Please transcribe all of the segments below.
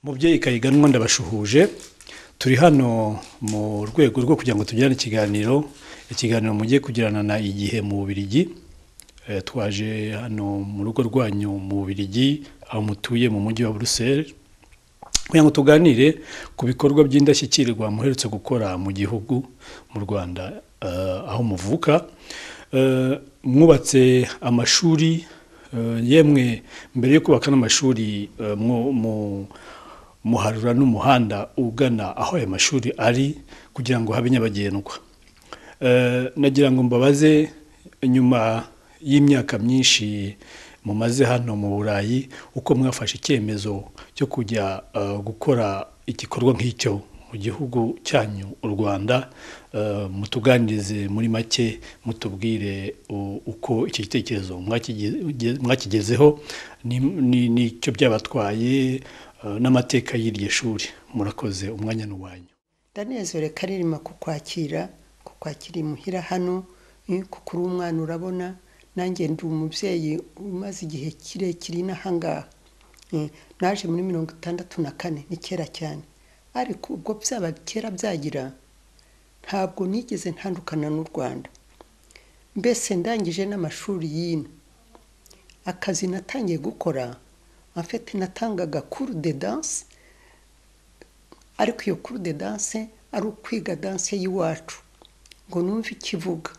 mubyeyi kayiganwa ndabashuhuje turi hano mu rwego rwo kugira ngo tugirane ikiganiro ikiganiro mugiye kugirana na igihe mu bubirigi Eh, twaje hano mu rugo rwanyu mu bubirigi aho mutuye mu mujyi wa buruseli kugira ngo tuganire ku bikorwa by'indashyikirwa muherutse gukora mu gihugu mu rwanda eh, aho muvuka Eh, mwubatse amashuri eh, yemwe mbere yo kubaka n'amashuri eh, mwo- mu- muharura n'umuhanda ugana aho ayo mashuri ari kugira ngo habe nyabagendwa Eh, nagira ngo mbabaze nyuma y'imyaka myinshi mumaze hano mu burayi uko mwafashe icyemezo cyo kujya eh, gukora igikorwa nk'icyo mu gihugu cyanyu u rwanda Eh, mutuganirize muri make mutubwire u- uko iki gitekerezo mwakige- mwakigezeho ni- ni- n'icyo byabatwaye eh, n'amateka y'iryo shuri murakoze umwanya ni uwanyu ndanezere karirima kukwakira kukwakira imuhira hano eh, kuko uri umwana urabona nanjye ndi umubyeyi umaze igihe kirekire inahangaha naje muri mirongo itandatu na kane ni kera cyane ariko ubwo byaba kera byagira ntabwo nigeze ntandukana n'u rwanda mbese ndangije n'amashuri y'ino akazi natangiye gukora afite natangaga kuru de danse ariko iyo kuru de danse ari ukwiga danse y'iwacu ngo numve ikivuga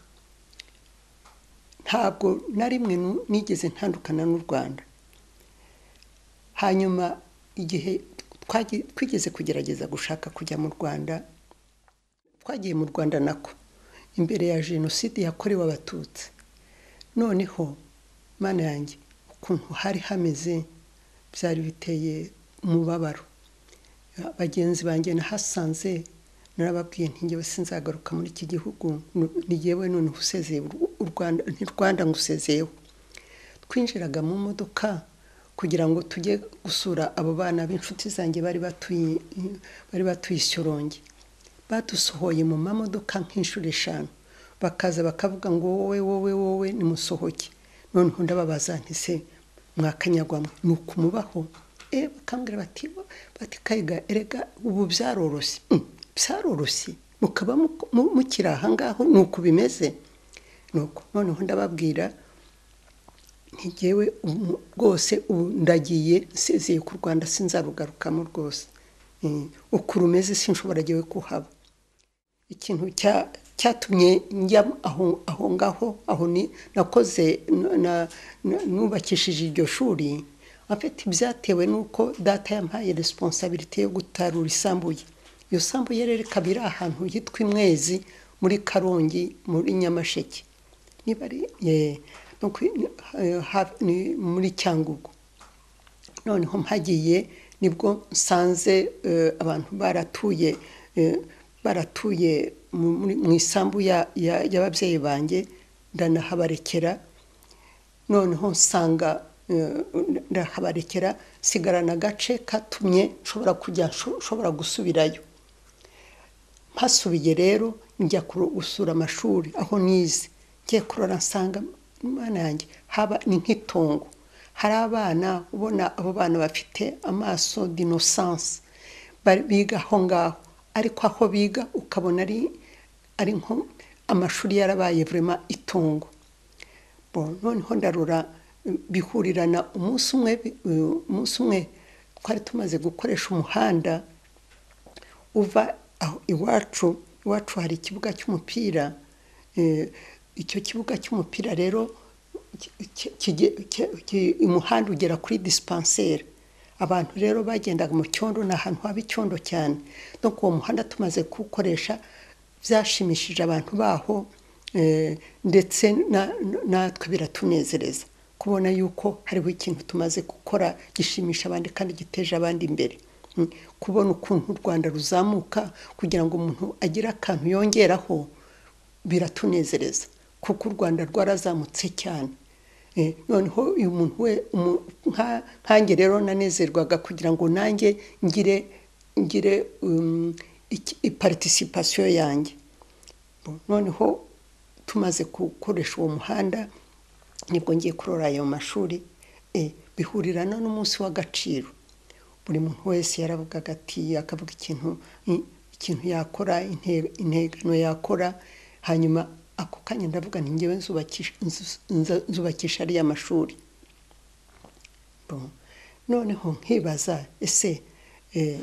ntabwo na rimwe nu- nigeze ntandukana n'u rwanda hanyuma igihe twagi- twigeze kugerageza gushaka kujya mu rwanda twagiye mu rwanda nako imbere ya jenoside yakorewe abatutsi noneho mana yanjye ukuntu hari hameze byari biteye umubabaro bagenzi banjye nahasanze narababwiye nti wese sinzagaruka muri iki gihugu nu- ni yewe noneho usezeye u- u Rwanda nti Rwanda ngo usezeyeho twinjiraga mu modoka kugira ngo tujye gusura abo bana b'inshuti zanjye bari batuye bari batuye Shyorongi badusohoye mu mamodoka nk'inshuro eshanu bakaza bakavuga ngo wowe wowe wowe nimusohoke noneho ndababaza nti se mwakanyagwamo ni ukumubaho eh bakambwira bati bati kayiga erega ubu byaroroshye Mm, byaroroshye mukaba muko- mu- mukiri aha ngaho ni uku bimeze nuko noneho ndababwira ntigewe rwose ubu ndagiye nsezeye ku rwanda sinzarugarukamo rwose Mm, uku rumeze sinshobora ngewe kuhaba ikintu cya- cyatumye njya aho aho ngaho aho ni nakoze n- na- n- nubakishije iryo shuri afite ibyatewe n'uko data yampaye resiponsabiriti yo gutarura isambuye iyo sambu rero ikaba iri ahantu hitwa imwezi muri karongi muri nyamasheke niba ari eh, no kwi- eh, ha- ni- muri cyangugu noneho mpagiye nibwo nsanze eh, abantu baratuye eh, baratuye mu- muri- mu isambu ya- ya- y'ababyeyi banjye ndanahabarekera noneho nsanga eh, ndahabarekera nsigarana agace katumye nshobora kujya nsho- nshobora gusubirayo mpasubiye rero njya kuro- gusura amashuri aho nize ngiye kurora nsanga imana yanjye haba ni nk'itongo hari abana ubona abo bana bafite amaso dinosansi biga aho ngaho ariko aho biga ukabona ari ari nko amashuri yarabaye vurema itongo Bon, noneho ndarura eh, bihurirana umunsi umwe bi- eh, umunsi umwe twari tumaze gukoresha umuhanda uva aho iwacu iwacu hari ikibuga cy'umupira eh, icyo kibuga cy'umupira rero ki- ki- kige- ki- ki- umuhanda ugera kuri disipanseri abantu rero bagendaga mu cyondo ni ahantu haba icyondo cyane no uwo muhanda tumaze kuwukoresha byashimishije abantu baho eh, ndetse na- na- natwe biratunezereza kubona yuko hariho ikintu tumaze gukora gishimisha abandi kandi giteje abandi imbere Mm, kubona ukuntu u rwanda ruzamuka kugira ngo umuntu agire akantu yongeraho biratunezereza kuko u rwanda rwarazamutse cyane Eh, noneho uyu muntu we umu- nka- nkanjye rero nanezerwaga kugira ngo nanjye ngire ngire um, iki- iparticipation yanjye Bo, noneho tumaze gukoresha uwo muhanda nibwo ngiye kurora ayo mashuri eh, bihurirana n'umunsi w'agaciro buri muntu wese yaravugaga ati akavuga ikintu ikintu yakora intego yakora hanyuma ako kanya ndavuga nti ngewe nzubakisha ariya mashuri noneho nkibaza ese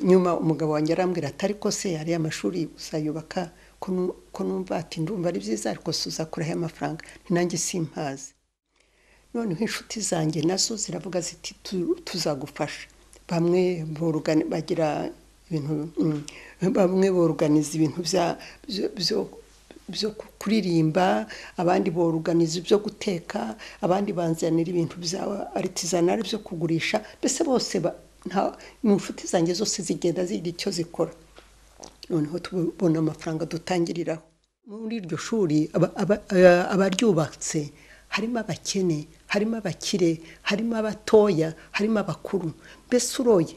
nyuma umugabo wanjye arambwira ati ariko se ariya mashuri uzayubaka ko numva ati ndumva ari byiza ariko tuzakuraho amafaranga nanjye simpazi noneho inshuti zanjye nazo ziravuga ziti tuzagufasha bamwe bagira ibintu bamwe boruganiza ibintu byo kuririmba abandi boruganiza ibyo guteka abandi banzanira ibintu bya aritisanari byo kugurisha mbese bose mu nshuti zanjye zose zigenda zigira icyo zikora noneho tubona amafaranga dutangiriraho muri iryo shuri abaryubatse harimo abakene harimo abakire harimo abatoya harimo abakuru mbese uroye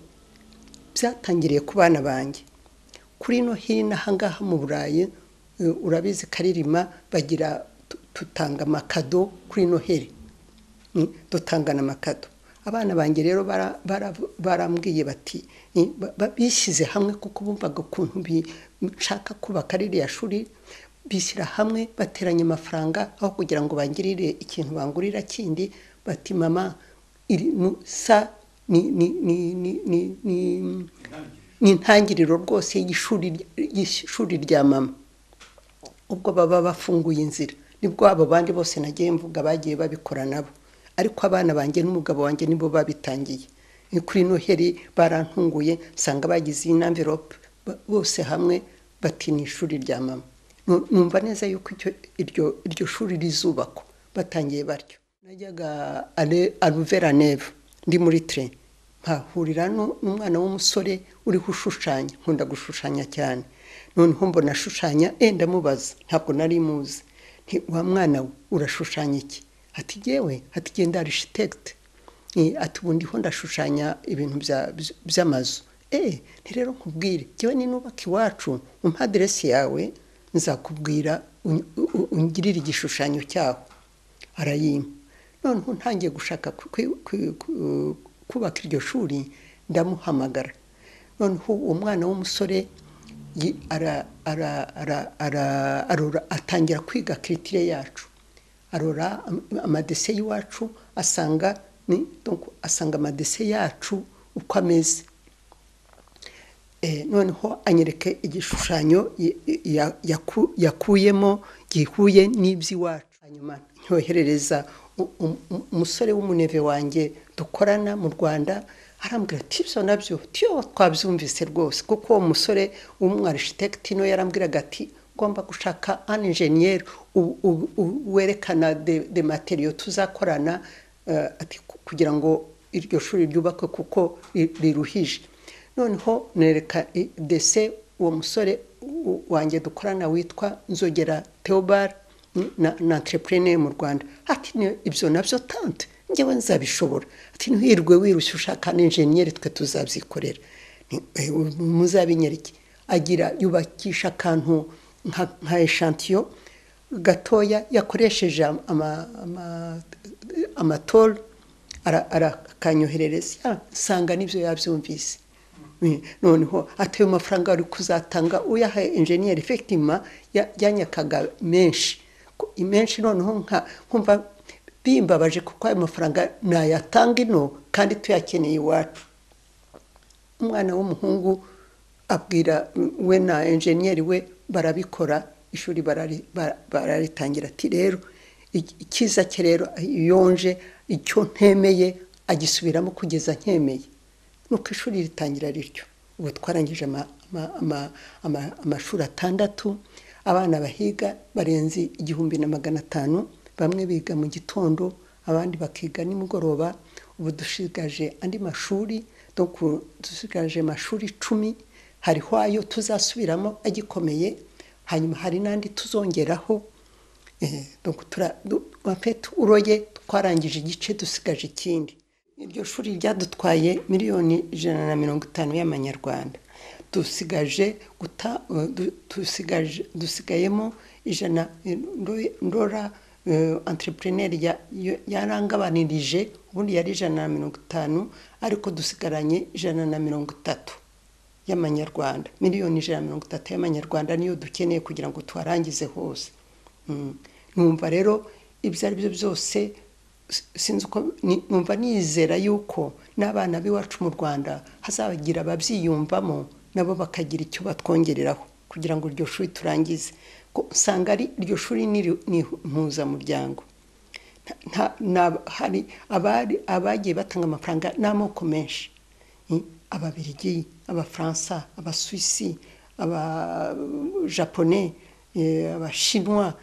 byatangiriye ku bana banjye kuri ino hino ahangaha mu burayi urabizi karirima bagira dutanga amakado kuri ino here dutangana amakado abana banjye rero barambwiye bati bishyize hamwe kuko bumvaga ukuntu nshaka kubaka ririya shuri bishyira hamwe bateranya amafaranga aho kugira ngo bangirire ikintu bangurira kindi bati mama iri sa ni intangiriro rwose y'ishuri rya mama ubwo baba bafunguye inzira nibwo abo bandi bose nagiye mvuga bagiye babikora nabo ariko abana banjye n'umugabo wanjye nibo babitangiye kuri noheri barantunguye nsanga bagize iyi n'amverope bose hamwe bati ni ishuri rya mama numva neza yuko iryo shuri rizubakwa batangiye batyo najyaga aruvera neve ndi muri tere mpahurira n'umwana w'umusore uriho ushushanya nkunda gushushanya cyane noneho mbona ashushanya enda mubaza ntabwo nari muzi wa mwana we urashushanya iki ati yewe ati genda arishitegite ati ubundi ho ndashushanya ibintu by'amazu eee rero nkubwire yewe ni nubaka iwacu umpa aderesi yawe nzakubwira ungirire igishushanyo cyaho arayimpa noneho ntangiye gushaka kubaka iryo shuri ndamuhamagara noneho uwo mwana w'umusore atangira kwiga kiritire yacu arora amadese y'iwacu asanga asanga amadese yacu uko ameze noneho anyereka igishushanyo yakuyemo gihuye n'iby'iwacu hanyuma nyoherereza umusore w'umuneve wanjye dukorana mu rwanda arambwira ati ibyo nabyo tiyo twabyumvise rwose kuko uwo musore w'umwarishi no yarambwiraga ati ngomba gushaka an injeniyeri werekana de materiyo tuzakorana kugira ngo iryo shuri ryubakwe kuko riruhije noneho nereka dese uwo musore wanjye dukorana witwa nzogera teobara na entrepreneur mu rwanda ati ibyo nabyo tante ngewe nzabishobora ati ntiwirwe wirushye ushaka n'injeniyeri twe tuzabyikorera muzabinyereke agira yubakisha akantu nka eshantiyo gatoya yakoresheje amatoro arakanyoherereza nsanga nibyo yabyumvise noneho atayo mafaranga ari kuzatanga uyaha enjeniyeri efekitima yanyakaga menshi menshi noneho nkumva bimbabaje kuko ayo mafaranga nayatanga ino kandi tuyakeneye iwacu umwana w'umuhungu abwira we na enjeniyeri we barabikora ishuri bararitangira ati rero icyiza cye rero yonje icyo ntemeye agisubiramo kugeza nkemeye nuko ishuri ritangira rityo ubu twarangije amashuri atandatu abana bahiga barenze igihumbi na magana atanu bamwe biga mu gitondo abandi bakiga nimugoroba ubu dusigaje andi mashuri dusigaje amashuri icumi hariho ayo tuzasubiramo agikomeye hanyuma hari n'andi tuzongeraho uroye twarangije igice dusigaje ikindi iryo shuri ryadutwaye miliyoni ijana na mirongo itanu y'amanyarwanda dusigaje dusigayemo ijana ndora entrepreneur yarangabanirije ubundi yari ijana na mirongo itanu ariko dusigaranye ijana na mirongo itatu y'amanyarwanda miliyoni ijana na mirongo itatu y'amanyarwanda niyo dukeneye kugira ngo tuharangize hose numva rero ibyo ari byo byose sinzi uko numva nizera yuko n'abana b'iwacu mu rwanda hazabagira ababyiyumvamo nabo bakagira icyo batwongereraho kugira ngo iryo shuri turangize usanga ari iryo shuri ni impuzamuryango hari abagiye batanga amafaranga n'amoko menshi ababirigi abafaransa abasuwisi abajapone abashinwa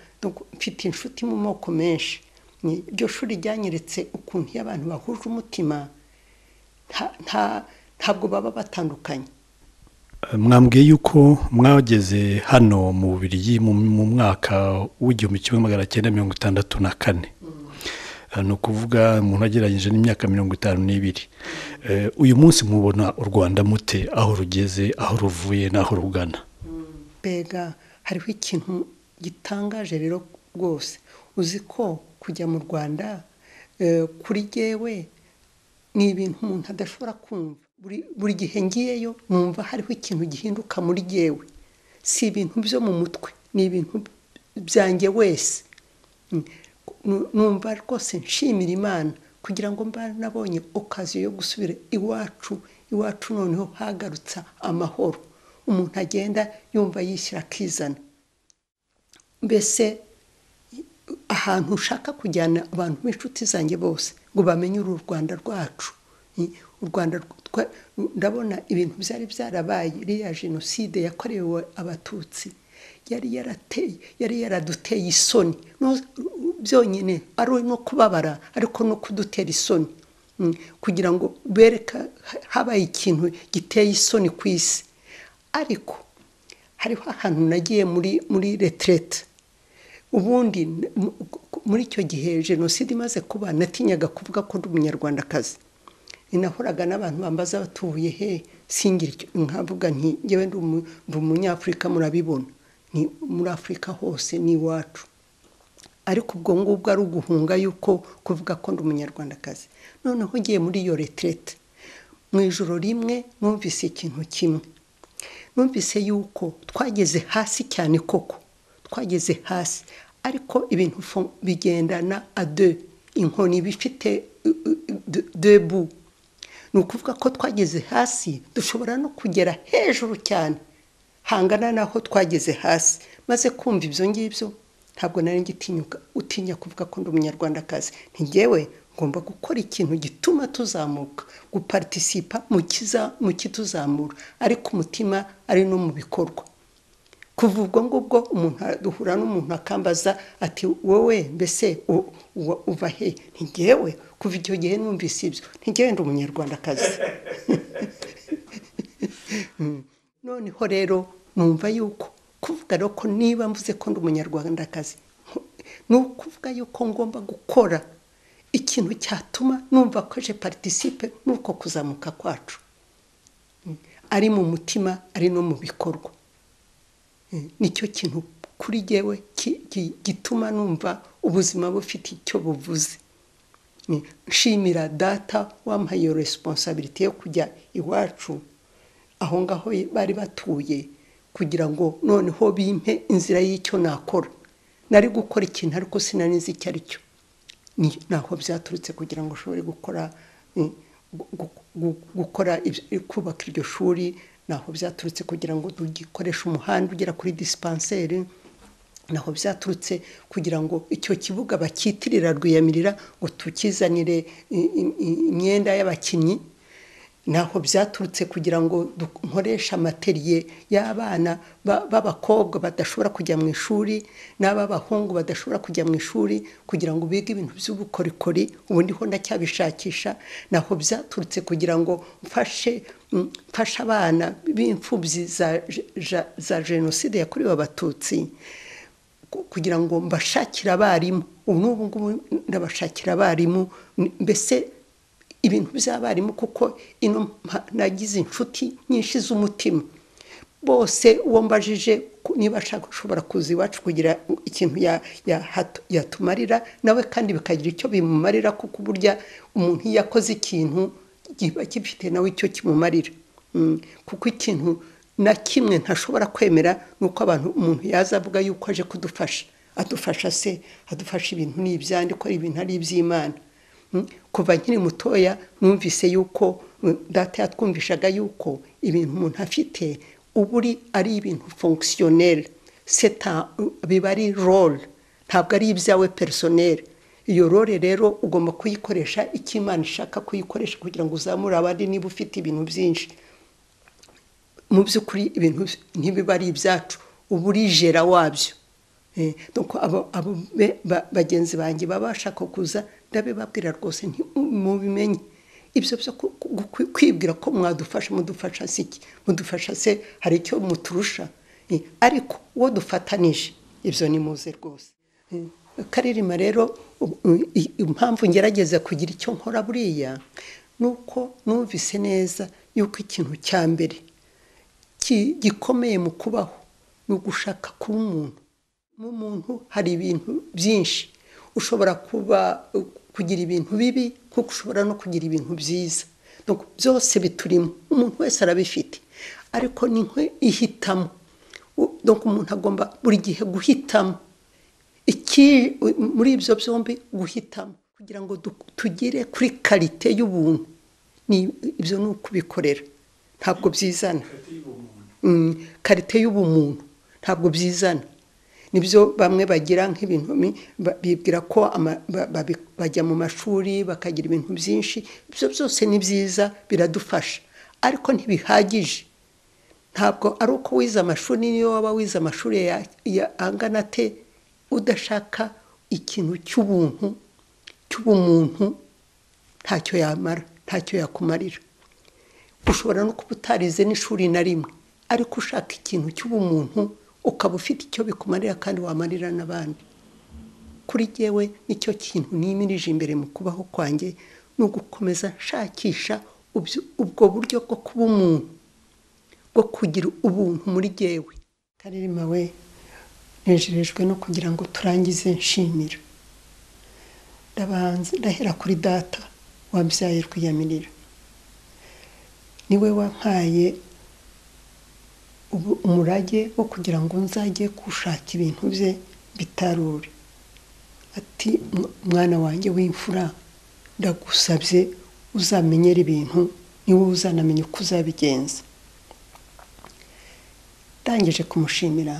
mfite inshuti mu moko menshi iryo shuri ryanyeretse ukuntu iyo abantu bahuje umutima ntabwo baba batandukanye mwambwiye yuko mwageze hano mu Bubiligi mu mwaka w'igihumbi kimwe magana cyenda mirongo itandatu na kane ni ukuvuga umuntu agereranyije n'imyaka mirongo itanu n'ibiri uyu munsi mubona u rwanda mute aho rugeze aho ruvuye n'aho rugana mbega hariho ikintu gitangaje rero rwose uzi ko kujya mu rwanda kuri yewe ni ibintu umuntu adashobora kumva buri gihe ngiyeyo numva hariho ikintu gihinduka muri yewe si ibintu byo mu mutwe ni ibintu byanjye wese numva rwose nshimira imana kugira ngo mba nabonye okaziyo yo gusubira iwacu iwacu noneho hagarutsa amahoro umuntu agenda yumva yishyira akizana mbese ahantu ushaka kujyana abantu b'inshuti zanjye bose ngo bamenye uru rwanda rwacu u rwanda ndabona ibintu byari byarabaye iriya jenoside yakorewe abatutsi yari yarateye yari yaraduteye isoni byonyine ari no kubabara ariko no kudutera isoni kugira ngo bereka habaye ikintu giteye isoni ku isi ariko hariho ahantu nagiye muri muri retirete ubundi muri icyo gihe jenoside imaze kuba natinyaga kuvuga ko ndi umunyarwandakazi inahoraga n'abantu bambaza batuye he singira nkavuga nti ngewe ndi umunyafurika murabibona ni muri afurika hose ni iwacu ariko ubwo ngubwo ari uguhunga yuko kuvuga ko ndi umunyarwandakazi noneho ugiye muri iyo retirete mu ijoro rimwe numvise ikintu kimwe numvise yuko twageze hasi cyane koko twageze hasi ariko ibintu bigendana ade inkoni bifite debu ni ukuvuga ko twageze hasi dushobora no kugera hejuru cyane hangana n'aho twageze hasi maze kumva ibyo ngibyo ntabwo nari ngitinyuka utinya kuvuga ko ndi umunyarwandakazi ntigewe ngomba gukora ikintu gituma tuzamuka guparitisipa mu kituzamura ariko umutima ari no mu bikorwa kuva ubwo ngubwo umuntu duhura n'umuntu akambaza ati wowe mbese uva he ntigewe kuva icyo gihe numvise ibyo ntigewe ndi umunyarwandakazi noneho rero numva yuko kuvuga ko niba mvuze ko ndi umunyarwandakazi ni ukuvuga yuko ngomba gukora ikintu cyatuma numva ko je paritisipe n'uko kuzamuka kwacu ari mu mutima ari no mu bikorwa nicyo kintu kuri yewe gituma numva ubuzima bufite icyo buvuze nshimira data wampaye iyo resiponsabiriti yo kujya iwacu aho ngaho bari batuye kugira ngo noneho bimpe inzira y'icyo nakora nari gukora ikintu ariko sinari nzi icyo ari cyo ntaho byaturutse kugira ngo ushobore gukora gukora kubaka iryo shuri naho byaturutse kugira ngo dukoreshe umuhanda ugera kuri disipanseri naho byaturutse kugira ngo icyo kibuga bakitirira rwiyamirira ngo tukizanire imyenda y'abakinnyi naho byaturutse kugira ngo dukoreshe amateriye y'abana b'abakobwa badashobora kujya mu ishuri n'ab'abahungu badashobora kujya mu ishuri kugira ngo bige ibintu by'ubukorikori ubundi ho ndacyabishakisha naho byaturutse kugira ngo mfashe mfashe abana b'imfubyi za jenoside yakorewe abatutsi kugira ngo mbashakire abarimu ubu n'ubu ngubu ndabashakira abarimu mbese ibintu by'abarimu kuko ino nagize inshuti nyinshi z'umutima bose uwo mbajije ku- niba ashaka ushobora kuza iwacu kugira ikintu ya- ya- hat- yatumarira nawe kandi bikagira icyo bimumarira kuko burya umuntu iyo akoze ikintu kiba gifite nawe icyo kimumarira Mm, kuko ikintu na kimwe ntashobora kwemera ni uko abantu umuntu yaza avuga yuko aje kudufasha adufasha se adufasha ibintu ni ibyandi ko ari ibintu ari iby'imana Mm, kuva nkiri mutoya numvise yuko mm, data yatwumvishaga yuko ibintu umuntu afite ubu uri ari ibintu fonkisiyoneri seta biba ari role ntabwo ari ibyawe perisoneri iyo role rero ugomba kuyikoresha icyo imana ishaka kuyikoresha kugira ngo uzamure abandi niba ufite ibintu byinshi mu by'ukuri ibintu ntibiba ari ibyacu uba urijera wabyo Eh, donc abo abo be- ba- bagenzi banjye baba bashaka kuza ndabibabwira rwose nti mubimenye ibyo byo ku- ku- ku- kwibwira ko mwadufasha mudufasha si iki mudufasha se hari icyo muturusha Eh, ariko uwo dufatanije ibyo ni muze rwose Eh, karirima rero u- u- i- impamvu ngerageza kugira icyo nkora buriya ni uko numvise neza yuko ikintu cya mbere ki- gikomeye mu kubaho ni ugushaka kuba umuntu mu muntu hari ibintu byinshi ushobora kuba kugira ibintu bibi nk'uko ushobora no kugira ibintu byiza Donc, byose biturimo umuntu wese arabifite ariko ni nkwe ihitamo U- donc umuntu agomba buri gihe guhitamo iki muri ibyo byombi guhitamo kugira ngo du- tugere kuri karite y'ubuntu Ni- ibyo ni ukubikorera ntabwo byizana Mm, karite y'ubumuntu ntabwo byizana nibyo bamwe bagira nk'ibintu mi- ba- bibwira ko ama- ba- babi- bajya mu mashuri bakagira ibintu byinshi ibyo byose ni byiza biradufasha ariko ntibihagije ntabwo ari uko wize amashuri niyo waba wize amashuri ya- ya- angana te udashaka ikintu cy'ubuntu cy'ubumuntu ntacyo yamara ntacyo yakumarira ushobora no kuba utarize n'ishuri na rimwe ariko ushaka ikintu cy'ubumuntu ukaba ufite icyo bikumarira kandi wamarira n'abandi kuri jyewe nicyo kintu nimirije imbere mu kubaho kwanjye ni ugukomeza nshakisha ubyo- ubwo buryo bwo kuba umuntu bwo kugira ubuntu muri jyewe karere we nejejwe no kugira ngo turangize nshimira ndabanza ndahera kuri data wabyaye rwiyamirira niwe wampaye ubu- umurage wo kugira ngo nzajye gushaka ibintu bye bitarure ati "Mw- mwana wanjye w'imfura ndagusabye uzamenyera ibintu ni wowe uzanamenya uko uzabigenza ndangije kumushimira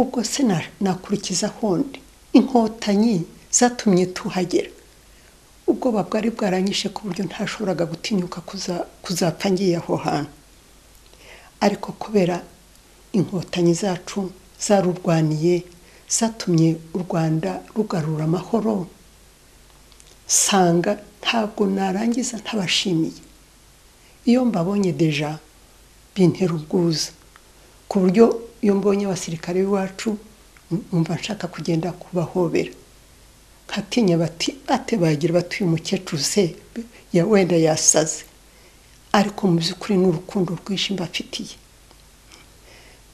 ubwo se na- nakurikiza hondi inkotanyi zatumye tuhagera ubwoba bwari bwaranyishe ku buryo ntashoboraga gutinyuka kuza- kuzapfa ngiye aho hantu ariko kubera inkotanyi zacu zarurwaniye zatumye u rwanda rugarura amahoro sanga ntabwo narangiza ntabashimiye iyo mbabonye deja bintera ubwuzu ku buryo iyo mbonye abasirikare b'iwacu numva nshaka kugenda kubahobera nkatinya bati bate bagira bati uyu mukecuru se ya- wenda yasaze ariko mu by'ukuri ni urukundo rwinshi mbafitiye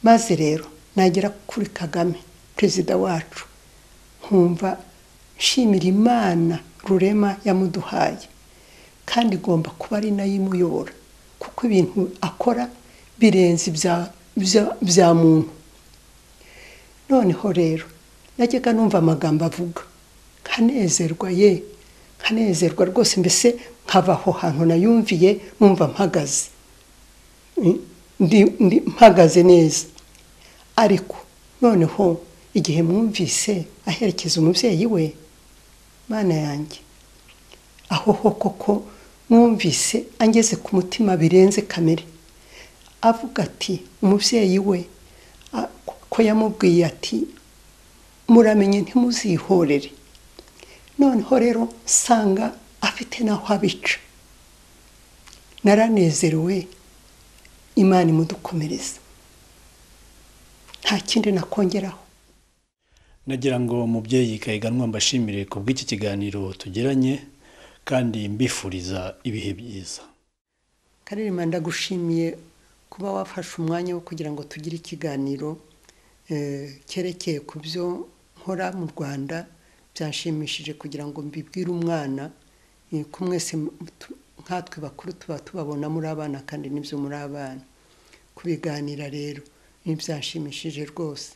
maze rero nagera kuri kagame perezida wacu nkumva nshimira imana rurema yamuduhaye kandi igomba kuba ari nayo imuyobora kuko ibintu akora birenze ibya- ibya- bya muntu noneho rero najyaga numva amagambo avuga nkanezerwa ye nkanezerwa rwose mbese nkava aho hantu nayumviye numva mpagaze Ndi- ndi- mpagaze neza ariko noneho igihe mwumvise aherekeza umubyeyi we mana yanjye aho ho koko mwumvise angeze ku mutima birenze kamere avuga ati umubyeyi we a- ko yamubwiye ati muramenye ntimuzihorere noneho rero nsanga afite n'aho abica naranezerewe imana imudukomereza nta kindi nakongeraho nagira ngo umubyeyi kayiganwa mbashimire ku bw'iki kiganiro tugiranye kandi mbifuriza ibihe byiza karere ndagushimiye kuba wafashe umwanya wo kugira ngo tugire ikiganiro cyerekeye ku byo nkora mu rwanda byashimishije kugira ngo mbibwire umwana ko mwese nkatwe bakuru tuba tubabona muri abana kandi n'ibyo muri abana kubiganira rero ntibyashimishije rwose